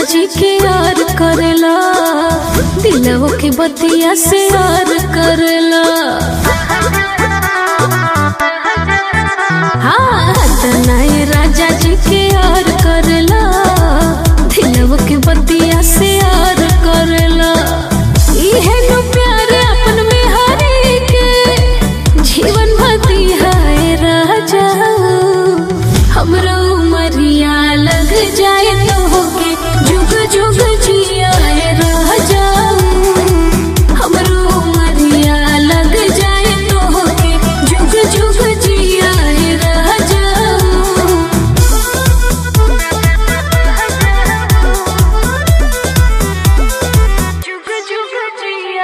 राजा जी के यार करेला दिलवो के बतिया से यार करेला हाँ तनाए राजा जी के यार करेला दिलवो के बतिया से यार करेला इहे नु प्यार अपन में हरे के जीवन भती है राजा हमरा उमरिया लग जाए तो होके जुग जुग जिया राजा हमरो उमरिया लग जाए तो होके जुग जुग जिया राजा जुग जुग जिया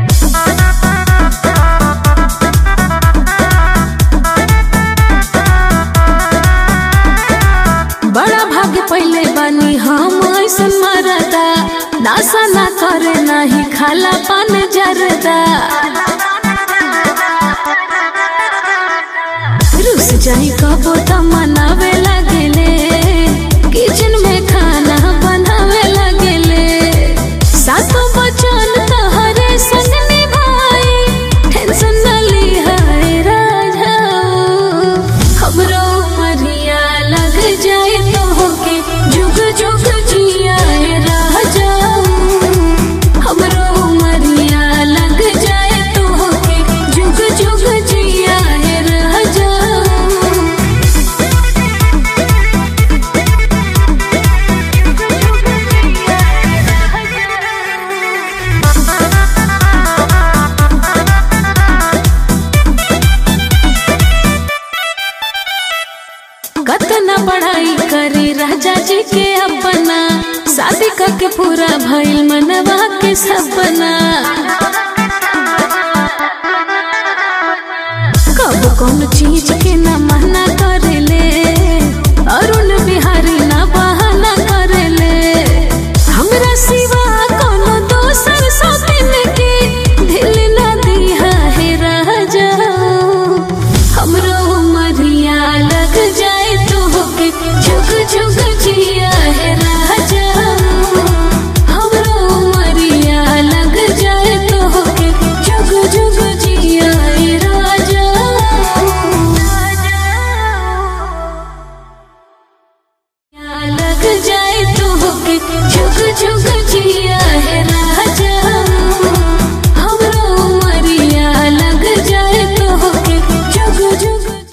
बड़ा भाग्य पहले बानी हम ऐसन मरदा नासा ना करे नाही खाला पान जरदा रुस जाई कबो त मनावे लगेले किचन में खाना बनावे लगेले सातो बचन तहरे संग निभाई टेंशन न लिहाए राजा हमरो मरिया लग जाए तो होके जुग जुग जिया राजा हमरो मरिया लग जाए तो होके जुग जुग जिया राजा कतना पढ़ाई करी राजा जी के अपना शादी करके पूरा भइल मनवा के सपना कब कौन चीज के न मना करेले अरुण बिहारी न बहाना करेले हमरा सिवा कोनो दोसर सौतीन के दिल न दिया है राजा हमरो उमरिया लग जाए तो होके जुग जुग जिया है राजा हमरो उमरिया लग जाए तो होके जुग जुग जिया है राजा लग जाए तो होके जुग जुग